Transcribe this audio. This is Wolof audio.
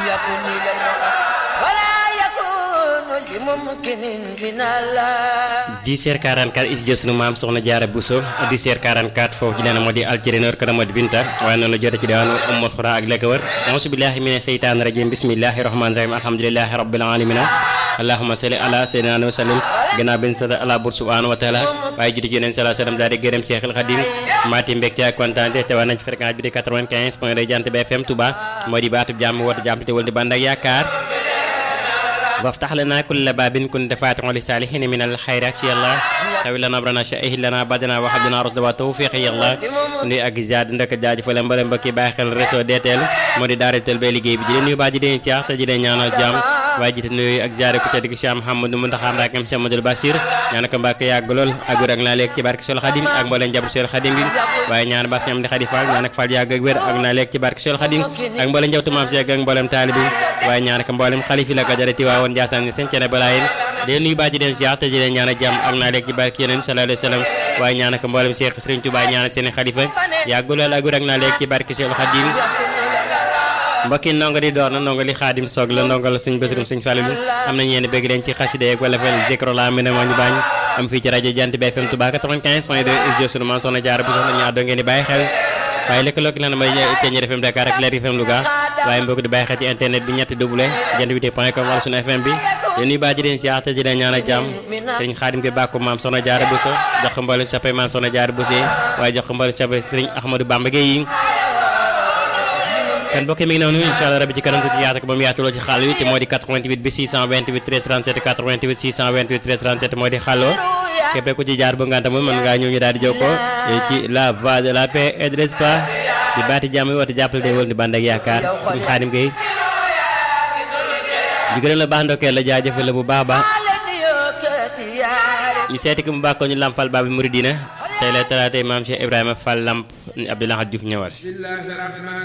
يكن لله ولا يكون لممكن من الله 10h44 is jëf sunu maam soxna jaara Bousso 10h44 foofu ci leen moo di alcirineur kana moo di Binta waaye noonu la jote ci diwaanu Ummul Xura ak la ko wër auzu billahi mina seytaani rajim bismillahi rahmani rahim alhamdulillahi rabbil alamina allahumma salli ala sayyidina wa sallim gannaaw benn sant ala bur subhanahu wa taala waaye judi ci yeneen salaa sallam daal di gërëm Cheikhul Khadim maati mbégte ak kontaante te waa nañ ci fréquence bi di 95 point de Jant bi FM Touba moo di baatub jàmm woote jàmm te wal di bànd ak yaakaar وافتح لنا كل باب كنت فاتح لصالحين من الخيرات يا الله tawi lana brana sha'ih lana badana wa habdana rusda wa tawfiq ya Allah nuy ak ziar ndek jaajëfal mbale mbokki bàyyi xel réseau DTL moo di daara tel bay liggéey bi di leen nuyu baa ji deen caax te ji deen ñaanal jàmm waaye jite nuyu ak ziar ku tedd ki Cheikh Mouhamadou Mountakha Mbacké Cheikh Amadou Bassir ñaan ko Mbacké yàgg lool ak wér ak naa leeg ci barke Sol Khadim ak mbooleen njaboot Sol Khadim bi waaye ñaan bass ñam di Khadi Fall ñaan ak Fall yàgg ak wér ak naa leeg ci barke Sol Khadim ak mbooleen njabootu maam Cheikh ak mbooleem taalibi waaye ñaan ko mbooleem xalifi la ko jare ti waawoon Ndiassane ni seen cene balaayin di nuyu baa ji deen ziar te ji deen ñaan jàmm ak naa leeg ci barke yeneen sallallahu alayhi wa sallam waaye ñaan ko mbooleem Cheikh Serigne Touba ñaan seen xalifa yàgg lool ak wér ak naa leeg ci barke Sol Khadim mbokki ndongo di door na ndongo li xaadim soog la ndongo la suñ bésirum suñ fàlilu am nañu yéen bëgg leen ci xasida yeeg wala fel zikro la mi ne moo ñu bañ am fii ci rajo Jant bi FM Touba 95 point 2 studio sunu maam soxna Jaara bu soxna ñu àddoo ngeen di bàyyi xel waaye lëkkaloo ki lan mooy Thiéniere FM Dakar ak Leer FM Louga waaye mbokk di bàyyi xel ci internet bi ñetti double jant bi point com wala sunu FM bi yéen ñuy baa ji leen si te ji leen ñaan ak jàmm sëriñ xaadim bi bàkku maam soxna Jaara Bousso jox ko mboolem soppe maam soxna Jaara Bousso waaye jox ko mboolem soppe sëriñ Ahmadou Bamba Gueye yi kan mbokk mi ngi noonu incha allah rabi ci kanam tuuti yaatu ko ba mu yaatuloo ci xàll wi te moo di 88 bi 628 13 37 88 628 13 37 moo di xàlloo képp ku ci jaar bu nganta moom mën ngaa ñëw ñu daal di jokkoo ci la voie de la paix et de l'espoir di baati jàmm yi woote jàppale day wël di bànd ak yaakaar suñu xaadim gay di gërëm la baax ndokkeel la jaajëfal la bu baax baax ñu seeti ko mu bàkkoo ñu lampal baabi muridina tey la talaatay maam Cheikh Ibrahima Fall Lamp Abdoulaye Diouf ñëwal